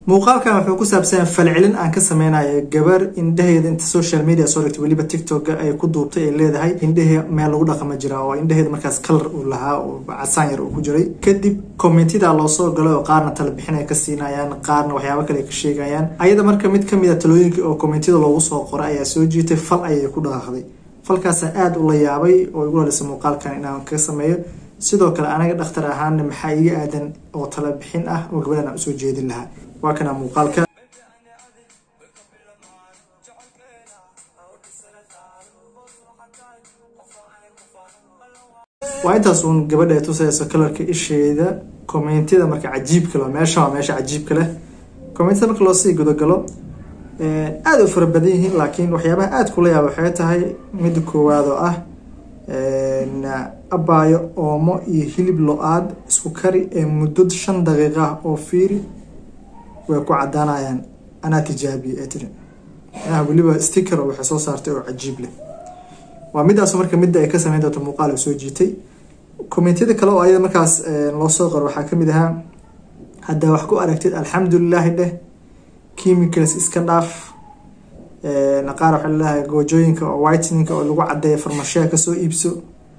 muuqaalkan wuxuu ku saabsan falcelin aan ka sameynayo gabar indhaheeda inta social media soo dhigtay weliba tiktok ay ku duubtay ay leedahay indhahee meel lagu dhaqama jira oo indhaheeda markaas kalar uu lahaa oo casaan yar uu ku jiray kadib commentida loo soo galay oo qaarna tala bixin ay ka siinayaan qaarna waxyaabo kale ay ka sheegayaan ayada marka mid kamid a talooyinka oo commentida loogu soo qoray ayaa soo jiitay fal ayay ku dhaqaaqday falkaasa aada ula yaabay oo igu halisay muuqaalkan inaan ka sameeyo sidoo kale anaga dhakhtar ahaana maxaa iga aadan oo tala bixin ah oo gabadhan aan usoo jeedin lahaa waa kana muuqaalka waa intaas uun gabadha ay tusayso kalarka isheeda commentida marka cajiibka leh meesha waa meesha cajiibka leh commentida marka loo sii gudagalo aada u fara badan yihiin laakiin waxyaabaha aada kula yaaba waxay tahay midda koowaad oo ah abaayo oomo iyo hilib lo-aad isku kari ee muddo shan daqiiqa ah oo fiiri way ku cadaanayaan anaa tijaabiye ee tiri manaha weliba sticker waxay soo saartay oo cajiib leh waa midaas marka midda ay ka sameyn doonto muuqaal soo jiitay commentiyada kale oo ayada markaas loo soo qoro waxaa kamid ahaa haddaa wax ku aragtid alxamdulilaahi dheh chemicals iska dhaaf qaar waxaa laleeyahay goojooyinka oo whiteninka oo lagu cadeeya farmashiya kasoo iibso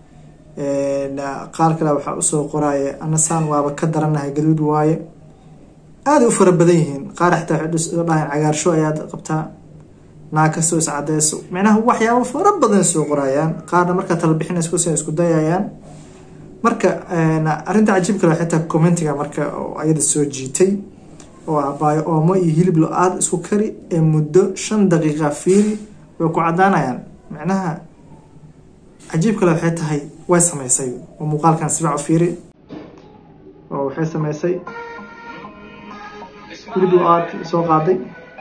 qaar kale waxaa usoo qoraaye anasaan waaba ka daranahay gaduud waaye aada u fara badan yihiin qaar xitaa waxay dhahayn cagaarsho ayaad qabtaa naag kastoo is cadeyso micnaha waxyaabo fara badan soo qorayaan qaarna markaa tala bixinaysa kusi isku dayayaan marka arrinta cajiib kale xitaa commentiga marka oo ayada soo jiitay oo ah baayo oomo iyo hilib lo-aad isku kari ee muddo shan daqiiqa fiiri way ku cadaanayaan micnaha cajiib kale waxay tahay way sameysay oo muuqaalkan sibac u fiiri oo waxay sameysay hilib lo-aad soo qaaday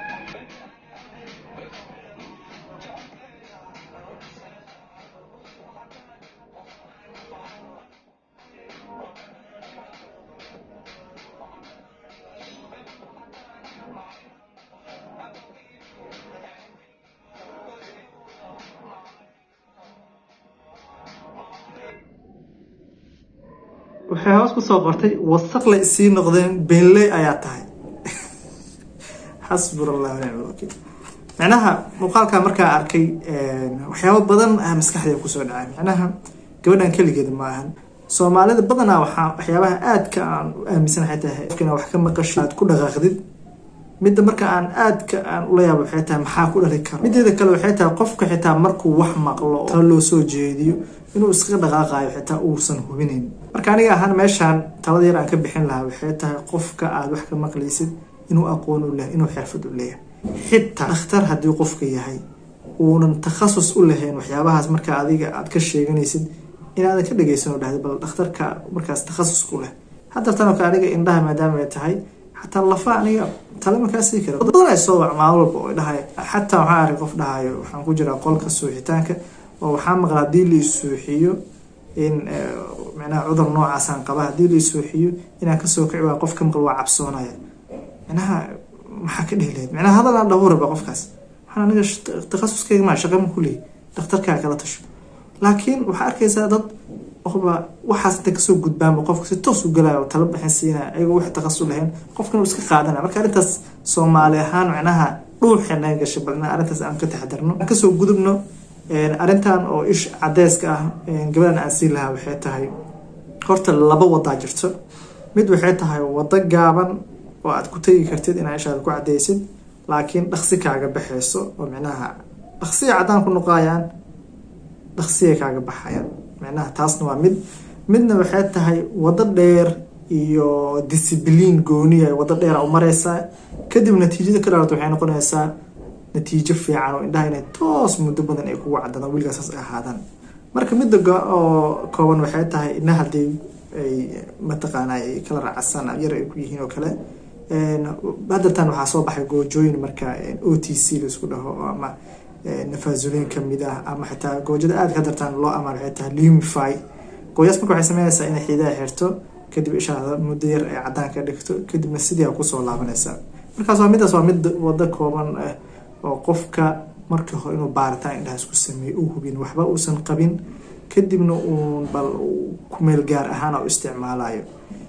waxay hoos kusoo qortay wasaq la isii noqdeen beenley ayaa tahay xasbur allah nicma wakiil micnaha muuqaalka markaa arkay waxyaabo badan ah maskaxdeeda kusoo dhacay micnaha gabadhan keligeeda ma ahan soomaalida badanaa waxaa waxyaabaha aadka aan u aaminsanahay tahay qofkina wax ka maqasho aad ku dhaqaaqdid midda marka aan aadka aan ula yaabo waxay tahay maxaa ku dhali kara mideeda kale waxay tahay qofka xitaa markuu wax maqlo tala loo soo jeediyo inuu iskaga dhaqaaqayo xitaa uusan hubinayn marka aniga ahaan meeshaan talada yar aan ka bixin lahaa waxay tahay qofka aada wax ka maqlaysid inuu aqoon u lehay inuu xirfad u leeyahay xitaa dhakhtar haddii qofka yahay uunan takhasus u lahayn waxyaabahaas marka adiga aad ka sheeganaysid inaadan ka dhegeysan oo dhahda bal dhakhtarka markaas takhasus ku leh hadartan oo kale aniga indhaha maadaama ay tahay xataa lafa aniga tale markaa sii kara badan ay soo wac maalin walba oo dhahay xataa waxaa arkay qof dhahayo waxaan ku jiraa qolka suuxitaanka oo waxaa maqla haddii la isuuxiyo in micnaha cudur noocaasaan qaba haddii la isuuxiyo inaan kasoo kici waa qof ka maqal waa cabsoonaya micnaha maxaa ka dhihi lahayd micnaha hadal aan dhahu raba qofkaas waxaan aniga takhasuskayga maa shaqa ma kuleeyi dhakhtarkaa kala tasho laakiin waxaa arkaysaa dad qofba waxaas inta kasoo gudbaanba qofka si toos u galaya oo tala bixin siinaya ayagoo wax takhasus lahayn qofkan uu iska qaadanaya marka arrintaas soomaali ahaan micnaha dhuuxee naga gashay bal inaan arrintaas aan ka taxadarno aan kasoo gudubno arrintan oo ish cadeyska ah gabadhan aan siin lahaa waxay tahay horta laba wadaa jirto mid waxay tahay wado gaaban oo aad ku tegi kartid inaa ishaada ku cadeysid laakiin dhaqsi kaaga baxayso oo micnaha dhaqsiya caddaan ku noqayaan dhaqsiya kaaga baxayaan micnaha taasna waa mid midna waxay tahay wado dheer iyo discibliin gooniya wado dheera u mareysaa kadib natiijada ka dhaarto waxay noqonaysaa natiijo fiican oo indhaha inay toos muddo badan ay kugu cadadaan weligaa saas ay ahaadaan marka midda oo kooban waxay tahay indhaha haddii ay mataqaana ay kala raacsan yar ay ku yihiin oo kale hadartan waxaa soo baxay goojooyin marka o t c laisku dhaho ama nafaasuliin kamid ah ama xitaa goojada aada ka dartaan loo amaan waxay tahay lumify gooyaas marka waxay sameynaysaa inay xiidaha xirto kadib ishaada muddo yar ay cadaan ka dhigto kadibna sidii kusoo laabanaysaa markaas waa midaas waa mid wado kooban ah oo qofka marka hore inuu baaritaan indhahaas ku sameeyo u hubin waxba uusan qabin kadibna uun bal kumeel gaar ahaan u isticmaalayo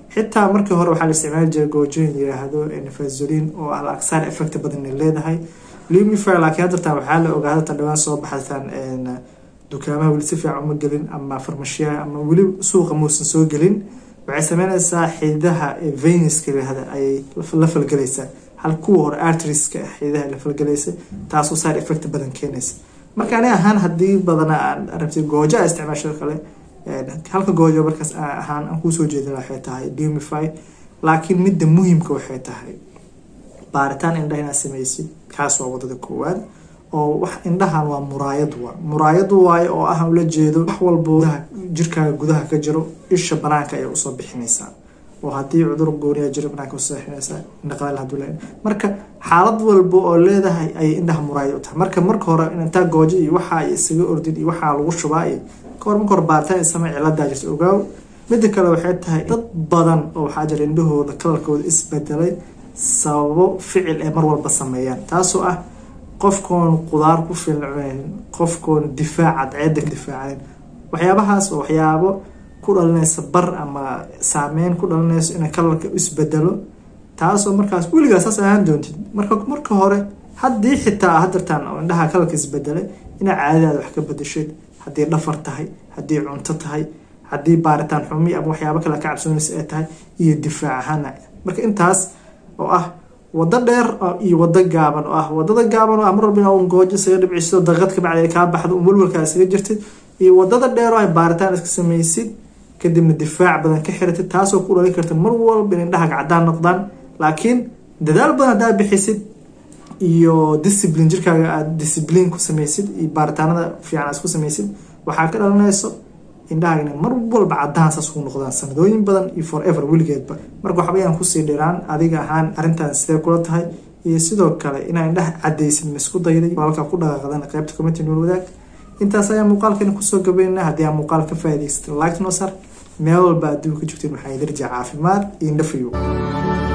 xitaa markii hore waxaa la isticmaali jiray goojooyin yiraahdo nefazolin oo al aksaar effect badan leedahay lumifer laakiin haddartan waxaa la ogaa haddartan dhawaan soo baxataan dukaamaha weli si fiican uma gelin ama farmashiyaha ama weli suuqa muusan soo gelin waxay sameynaysaa xididaha venuska yirahda ayay la falgelaysaa hal kuwa hore artriska xididaha la falgelaysa taasoo side effect badan keenaysa marka ani ahaan haddii badana aan rabtay goojo a isticmaasho kale halka goojo markaas ahaan aan kusoo jeedin waxay tahay dumify laakiin midda muhiimka waxay tahay baaritaan indhaha inaad sameysid kaas waa wadada koowaad oo wax indhahan waa muraayad waa muraayad waayo oo ah ula jeedo wax walbo jirkaaga gudaha ka jiro isha banaanka ayay usoo bixinaysaa oo haddii cudur gooniya jiro banaanka usoo bixinaysaa indhaqaleel haduu le marka xaalad walba oo leedahay ayay indhaha muraayad u tahay marka marka hore intaa goojo iyo waxaa isaga ordin iyo waxaa lagu shubaa iyo kahor marka hore baaritaan samey ciladaa jirta ogaaw midda kale waxay tahay dad badan oo waxaa jira indhahooda kalarkooda isbedelay sababo ficil ee mar walba sameeyaan taasoo ah qofkoon qudaar ku filceen qofkoon difaaca ceeda ka difaacayn waxyaabahaas oo waxyaabo ku dhalinaysa bar ama saameyn ku dhalinayso inay kalarka isbedelo taasoo markaas weligaa saas ahaan doontid marka marka hore haddii xitaa hadartaan oo indhaha kalarka isbedelay inaa caadadaada wax ka bedeshid haddii dhafar tahay haddii cunto tahay haddii baaritaan xumi ama waxyaabo kale ka cabsoonaysa ay tahay iyo difaac ahaana marka intaas oo ah wado dheer iyo wado gaaban oo ah wadada gaaban oo ah mar walba in goojo isaga dhibciso daqad kabacdi ay kaa baxdo un walwalkaa isaga jirtid iyo wadada dheer oo ay baaritaan iska samaysid kadibna difaac badan ka xiratid taasoo ku dhalin karta mar walba in indhahaga cadaan noqdaan laakiin dadaal badan haddaa bixisid iyo discipline jirkaaga aada discipline ku samaysid iyo baaritaanada fiican aad isku samaysid waxaa ka dhalanayso indhahaga inay mar walba cadaan saas ku noqdaan sanadooyin badan iyo forever weligeedba marka waxba ayaan kusii dhiraan adiga ahaan arrintan sidee kula tahay iyo sidoo kale inaa indhaha cadaysid ma isku dayday walka ku dhaqaaqdan qaybta commenty nool wadaag intaas ayaa muuqaalkan kusoo gabaynaa haddii aan muuqaal ka faa'idaysatay like noo sar meel walba adduunka joogteen waxaa idirja caafimaad iyo indhafayo